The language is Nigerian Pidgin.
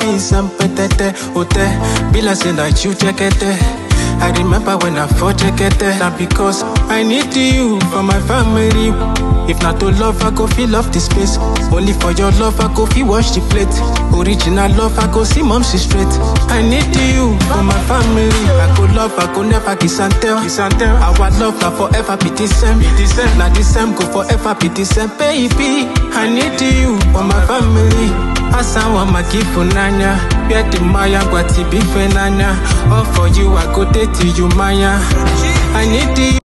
peace and petete, ote. Be like say that you check it. I remember when I fought check it. Now because I need you for my family. If not to love, I go feel off the space. Only for your love, I go feel wash the plate. Original love, I go see mom, she straight. I need you for my family. I go love, I go never kiss and tell. Kiss and tell. Our love, now forever be the same. Be the same. Now the same go forever be the same, baby. I need you for my family. Asawa makifu nanya Pia maya kwa tibife nanya All for you I go date you maya I need you